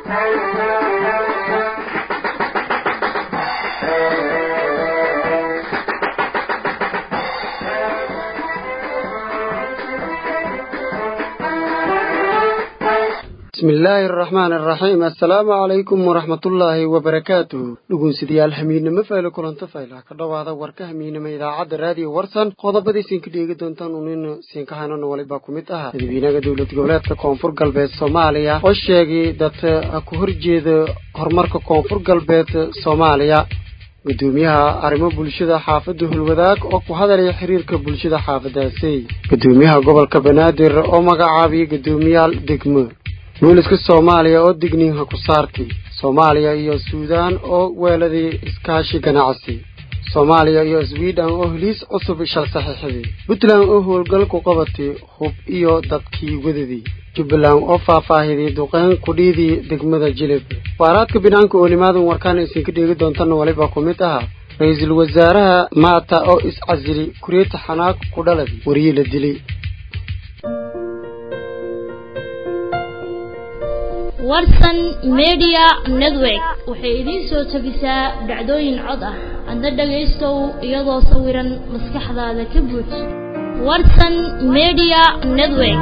bismi illaahi araxmaan araxiim assalaamu calaykum waraxmatullaahi wabarakaatuh dhugunsidayaal hamiidnimo faylo kulanto fayla ka dhowaada warka hamiidnimo idaacadda raadiyo warsan qodobadii siinka dheegi doontaan unin siinkahanana walibaa ku mid ahaa madaxweynaha dowlad goboleedka koonfur galbeed soomaaliya oo sheegay dad ku horjeeda horumarka koonfur galbeed soomaaliya gudoomiyaha arrimo bulshada xaafadda hulwadaag oo ku hadalaya xiriirka bulshada xaafadaasi gudoomiyaha gobolka banaadir oo magacaabiyay gudoomiyaal degmo booliska soomaaliya oo digniinha ku saartay soomaaliya iyo suudaan oo weeladay iskaashi ganacsi soomaaliya iyo sweden oo heliis cusub shal saxiixday puntland oo howlgal ku qabatay hub iyo dadkii wadadii jubbaland oo faahfaahiday duqeyn kudhiidii degmada jilib waaraadka binaanka oo nimaadan warkaan isinka dheegi doontana walibaa ku mid ahaa ra-iisul wasaaraha maata oo is-casili kureeta xanaag ku dhaladi wariyii la dilay warsan media network waxay idiin soo tabisaa dhacdooyin cod ah adna dhagaystow iyadoo sawiran maskaxdaada ka buuj warsan media network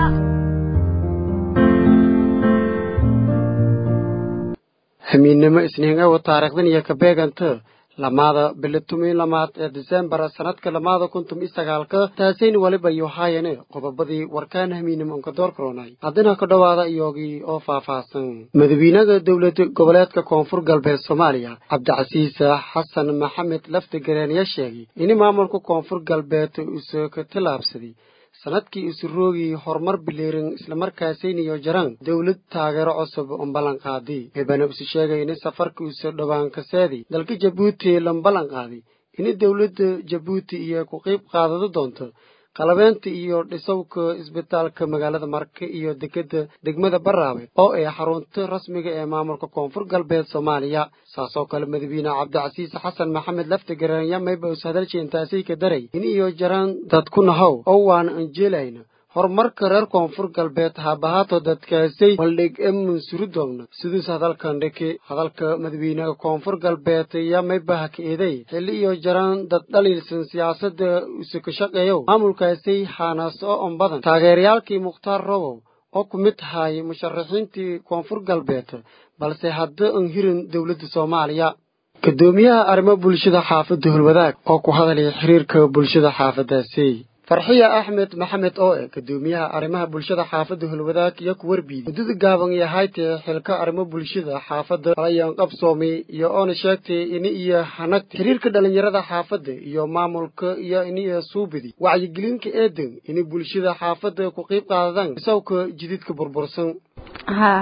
hamiidnimo isniingawa taariikhdan iyo kabeeganta lamaada bilo tumi lamaad ee disembar sanadka lamaada kun tumi sagaalka taasayna waliba iyo haayane qodobadii warkaan hamiinimo unka door karoonay haddana ka dhowaada iyogii oo faahfaahsan madaxweynaha dowlad goboleedka koonfur galbeed soomaaliya cabdicasiis xasan maxamed laftigareen ayaa sheegay in maamulka koonfur galbeed uuse ka tallaabsaday sanadkii isu roogii horumar bileeran islamarkaasayniyo jaraan dowlad taageero cusub un ballan qaaday eebana isu sheegay in safarka isu dhowaan kaseedi dalka jabuuti lan ballan qaaday in dowladda jabuuti iyo ku qayb qaadado doonto qalabeynta iyo dhisowka isbitaalka magaalada marke iyo dekeda degmada baraawe oo ay xarunta rasmiga ee maamulka koonfur galbeed soomaaliya saasoo kale madaxweyne cabdicasiis xasan maxamed laftigareen yamayba us hadaljeentaasay ka daray in iyo jaraan dad ku nahow oo waan anjeelayna horumarka reer koonfur galbeed haabahaato dadkaasay waldhig e mansuri doogna siduus hadalkan dhiki hadalka madaxweynaha koonfur galbeed yamaybaha ka eeday xilli iyo jaraan dad dhaliilsan siyaasadda use ka shaqeeyow maamulkaasay xaanaas oo on badan taageerayaalkii mukhtaar robow oo ku mid tahay musharaxiintii koonfur galbeed balse hadda an hirin dowladda soomaaliya gudoomiyaha arrimo bulshada xaafadda hulwadaag oo ku hadalaya xiriirka bulshada xaafadaasi farxiya axmed maxamed oo eh gudoomiyaha arrimaha bulshada xaafadda hulwadaag iyo ku warbiiday muddada gaaban iyo haytee xilka arrimo bulshada xaafadda ayaan qabsoomay iyo oona sheegtay in iyo hanagta xiriirka dhalinyarada xaafadda iyo maamulka iyo iniyo suubidi wacyigelinka eedan in bulshada xaafadda ku qayb qaadadaan isawka jididka burbursan haa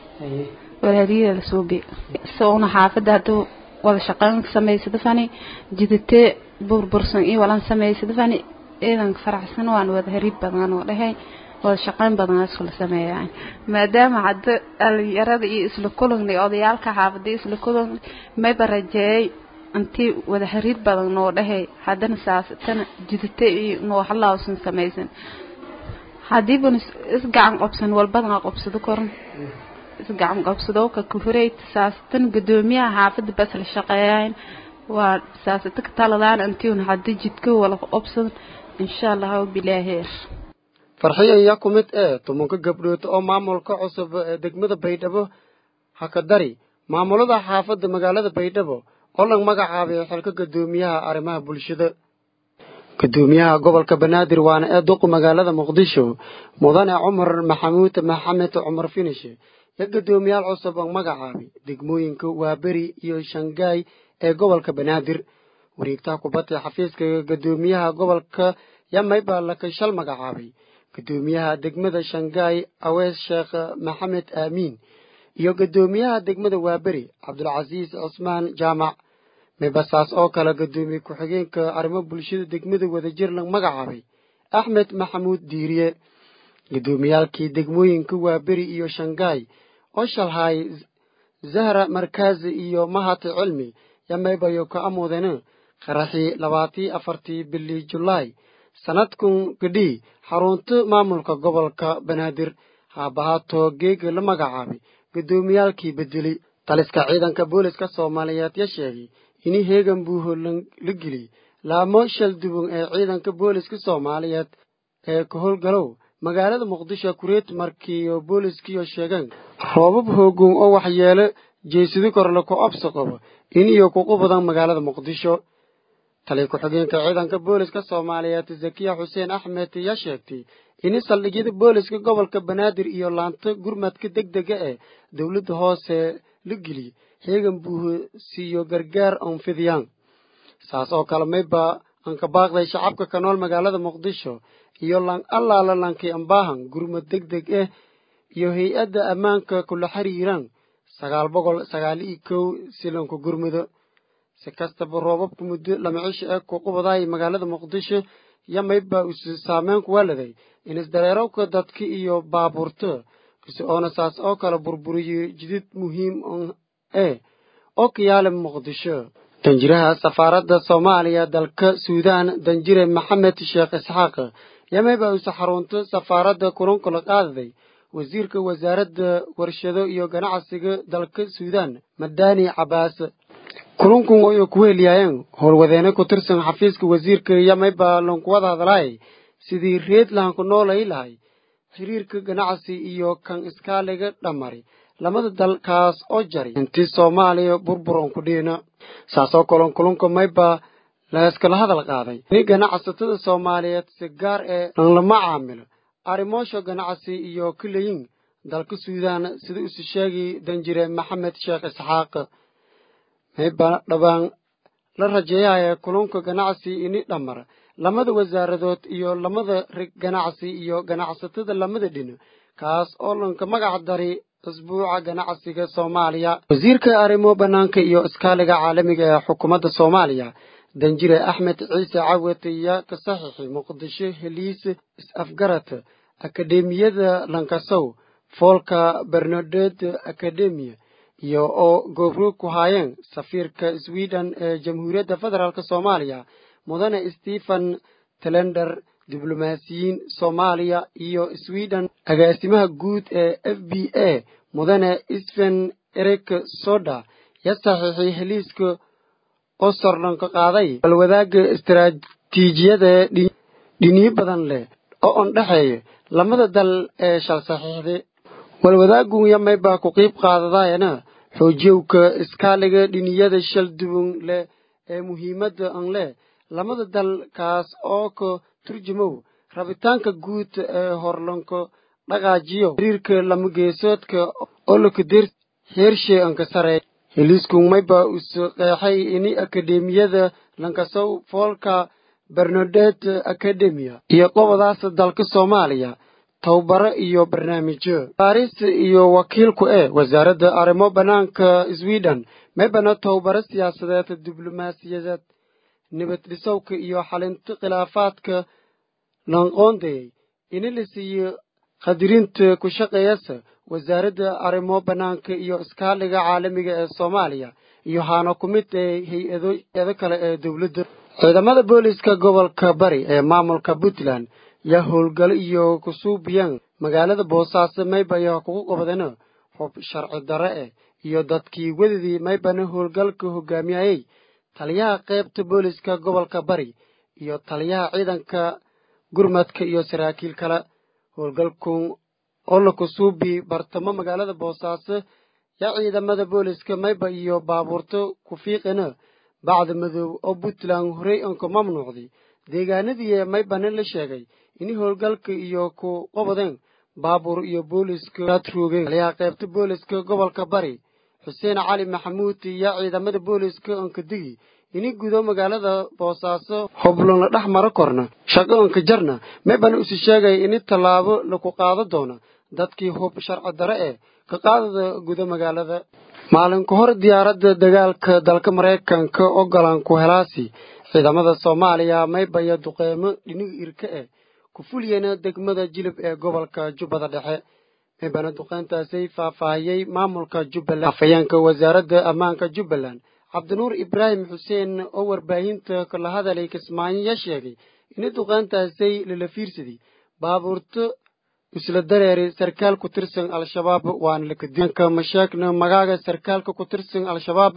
walaaliya la suubi isaguna xaafadda hadduu wada shaqeyn samaysada fani jiditee burbursan iyo walan samaysada fani ciidan faraxsan waan wada hariib badan oo dhahay wada shaqeyn badan iskula sameeyaan maadaama hadda dhalinyarada iyo isla kulangnay odayaalka xaafadii isla kulan mayba rajeeyay intii wada hariir badan noo dhahay haddana saasatana jidate iyo nooxalausan samaysan hadiiban isgacan qobsan walbadana qobsado koran isgacan qobsado ka kuhureyd saasatan gudoomiyaha xaafada bas la shaqeeyaan waa saasata ka taladaan intiun hadii jidka wala qobsan insha allah bilaaheer farxiya ayaa ku mid ee tumanka gabdhood oo maamulka cusub ee degmada baydhabo ha ka dari maamulada xaafadda magaalada baydhabo oo lag magacaabay xilka gudoomiyaha arrimaha bulshada gudoomiyaha gobolka banaadir waana ee duqu magaalada muqdisho mudane cumar maxamuud maxamed cumar finishe iyo gudoomiyaal cusub oo magacaabay degmooyinka waaberi iyo shangaay ee gobolka banaadir wareegtaha kubadda xafiiska gudoomiyaha gobolka yamayba lakashal magacaabay gudoomiyaha degmada shangaay awees sheekh maxamed aamiin iyo gudoomiyaha degmada waaberi cabdulcasiis cusmaan jaamac mibasaas oo kale gudoomiye ku-xigeenka arrimo bulshada degmada wadajir lag magacaabay axmed maxamuud diiriye gudoomiyaalkii degmooyinka waaberi iyo shangaay oo shalhaay zahra markaazi iyo mahat cilmi yamaybayo ka amuudene qaraxii labaatii afartii bilii julaay sanadkun kadhii xarunta maamulka gobolka banaadir haabahaato geega la magacaabay guddoomiyaalkii bedeli taliska ciidanka booliska soomaaliyeed ya sheegay ini heegan buuho la geliyey laamo shal duwan ee ciidanka booliska soomaaliyeed ee ka howlgalow magaalada muqdisho kureet markiiyo booliskiiyo sheegeen roobab hoogoon oo waxyeelo jeesidi korle ku absi qabo iniyo kuqu badan magaalada muqdisho taliya ku-xigeenka ciidanka booliska soomaaliyeed zakiya xuseen axmed yaa sheegtay ini saldhigyada booliska gobolka banaadir iyo laanta gurmadka deg dega ee dowladda hoose la geliyey heegan buuho siiyo gargaar onfidiyaan saas oo kale mayba aan ka baaqday shacabka ka nool magaalada muqdisho iyo lang allaala lankay ambaahan gurmad deg deg ah iyo hay-adda ammaanka kula xiriiraan sagaal boqol sagaal iyo kow silanku gurmudo si kastaba roobabka muddo lama cisho ee kuqubadaay magaalada muqdisho yo mayba isu saameyn ku waaladay in isdareerowka dadka iyo baabuurta ise oona saas oo kale burburiyo jidid muhiim eh oo ka yaala muqdisho danjiraha safaaradda soomaaliya dalka suudaan danjire maxamed sheekh isxaaq yamayba use xarunto safaaradda kulankula qaadaday wasiirka wasaaradda warshado iyo ganacsiga dalka suudaan madani cabaas kulankun ay ku heliyaayeen howlwadeene ku tirsan xafiiska wasiirka yamayba lankuwada hadlaay sidii reed lahanku noolay lahay xiriirka ganacsi iyo kan iskaaliga dhammari lamada dalkaas oo jari intii soomaaliya burburon ku dhiina saasoo kalon kulunka mayba layskala hadal qaaday in ganacsatada soomaaliyeed si gaar ee lama caamilo arrimoosha ganacsi iyo kilayin dalka suudaan sida isu sheegi danjire maxamed sheekh isxaaq mayba dhawaan la rajeeyaya kulunka ganacsi ini dhammar lamada wasaaradood iyo lamada rig ganacsi iyo ganacsatada lamada dhino kaas oo lanka magac dari asbuuca ganacsiga soomaaliya wasiirka arrimo bannaanka iyo iskaaliga caalamiga ee xukuumadda soomaaliya danjire axmed ciise cawat ayaa ka saxiixay muqdisho heliis is-afgarad akademiyada lankasow foolka bernadet akademiya iyo oo goobroog ku haayeen safiirka sweden ee jamhuuriyadda federaalk soomaaliya mudane stephen telender diblomaasiyiin soomaaliya iyo sweden agaasimaha guud ee f b a mudane sven erik soda ya saxiixay heliiska oo sorlanka qaaday balwadaaga istaraatiijiyada dhiniyo badan leh oo on dhexeeya lamada dal ee shal saxiixday walwadaagun yamaybaa ku qiib qaadadaayana xoojiyowka iskaaliga dhiniyada shal duwan leh ee muhiimadda an leh lamada dal kaas oo ka turjumow rabitaanka guud ee horlanko dhaqaajiyo xiriirka lamageesoodka oo lakader heershe anka sareey heliiskun mayba usu qeexay ini akademiyada lankasow foolka bernadet academia iyo qobadaas dalka soomaaliya tababaro iyo barnaamijyo baaris iyo wakiilku ee wasaaradda arrimo bannaanka sweden maybana tababaro siyaasadeed diblomaasiyadeed nabad dhisowka iyo xalinta khilaafaadka lanqoondayay ini la siiyo khadirinta ku shaqeeyasa wasaaradda arrimo bannaanka iyo iskaaliga caalamiga ee soomaaliya iyo haana ku mid ee hay-ado eedo kale ee dowladda ciidamada booliska gobolka bari ee maamulka puntland yaa howlgalo iyo kusuubiyaan magaalada boosaaso maybaya kugu qabadana hub sharci darre eh iyo dadkii wedadii maybana howlgalka hogaamiyayey taliyaha qaybta booliska gobolka bari iyo taliyaha ciidanka gurmadka iyo saraakiil kale howlgalkun oo la kusuubi bartamo magaalada boosaaso yaa ciidamada booliska mayba iyo baabuurto ku fiiqina bacda madow oo puntland horey anka mamnuucday deegaanadii maybana la sheegay in howlgalka iyo ku qobadeen baabuur iyo booliska atroogeen taliyaha qaybta booliska gobolka bari xuseen cali maxamuud yaa ciidamada booliska anka digi ini gudo magaalada boosaaso hoblon la dhex maro korna shaqo anka jarna maybana isu sheegay ini tallaabo laku qaado doona dadkii hub sharci dare eh ka qaadada gudo magaalada maalin ka hor diyaaradda dagaalka dalka maraykanka ogolan ku helaasi ciidamada soomaaliya maybaya duqeymo dhiniga irka eh ku fuliyena degmada jilib ee gobolka jubbada dhexe maybana duqeyntaasay faahfaahiyey maamulka jubbaland afhayeenka wasaaradda ammaanka jubbaland cabdinuur ibraahim xuseen oo warbaahinta kala hadalay kismaayo yaa sheegay in duqeyntaasay lala fiirsaday baabuurto isla dareeri sarkaal ku tirsan al-shabaab waana lakadianka mashaakna magaaga sarkaalka ku tirsan al-shabaab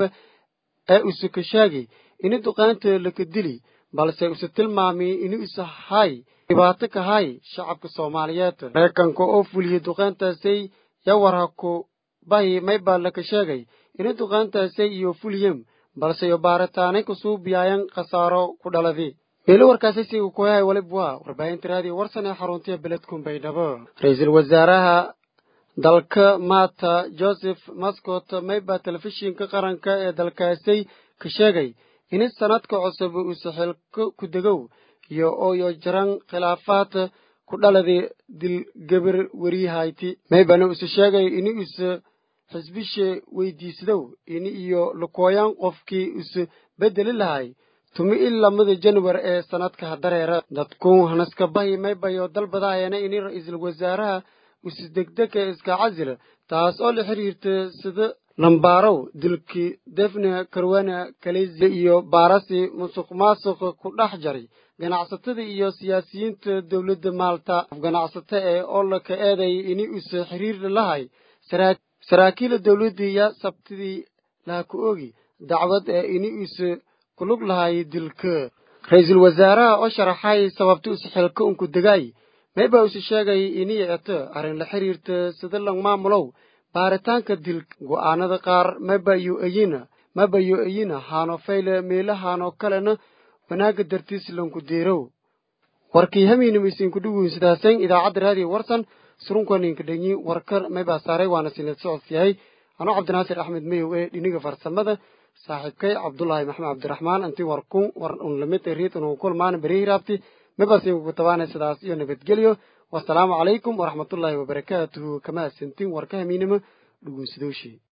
ee use ka sheegay ini duqaanta laka dili balse use tilmaamay ini use hay dhibaato ka hay shacabka soomaaliyeed maraykanka oo fuliyey duqaantaasay yawarha ku bahi maybaa laka sheegay ini duqaantaasay iyo fuliyem balse iyo baaritaanay kusuu biyaayan khasaaro ku dhaladi meelo warkaasi siga kuyahay walib waa warbaahinta raadiyo warsan ee xaruntiya beledkun baydhabo ra-iisul wasaaraha dalka maata joseph mascot mayba telefishinka qaranka ee dalkaasay ka sheegay ini sanadka cusub use xilko ku degow iyo ooyo jaran khilaafaad ku dhaladi dilgebir weriyahayti maybana use sheegay ini use xisbishe weydiisdow ini iyo lukooyaan qofkii use beddeli lahay tumi il lamada januar ee sanadka hadareera dadku hanaska bahi maybayo dalbadaayana ini ra-iisul wasaaraha use degdega iska casil taas oo la xiriirta sida lambaarow dilkii defne karwana kalezi iyo baarasi musuq maasuq ku dhex jaray ganacsatada iyo siyaasiyiinta dowladda maalta ganacsato ee oo laka eeday ini use xiriir lahay saraakiila dowladdii ya sabtidii laha ku ogi dacwad ee ini use kulug lahay dilka ra-iisul wasaaraha oo sharaxay sababta use xilka unku degaay mayba use sheegay ini eeto arrin la xiriirta sida lang maamulow baaritaanka dilka go'aanada qaar mayba yo eyina mayba yo eyina haano fayle meelahaanoo kalena wanaagga dartiis lanku deerow warkii hamiinima isinku dhuguyn sidaasayn idaacadda raadiyo warsan surunkaninka dhanyi warkar maybaa saaray waana sinad socodka yahay anoo cabdinaasir axmed mayow ee dhiniga farsamada saaxiibkay cabdulaahi maxamed cabdiraxmaan anti warkun war un lamid riid unu kulmaan berihiraabti mabasiinku tabaana sidaas iyo nabadgelyo wasalaamu calaykum waraxmatullaahi wabarakaatuhu kama asantin warka hamiinima dhugunsidooshi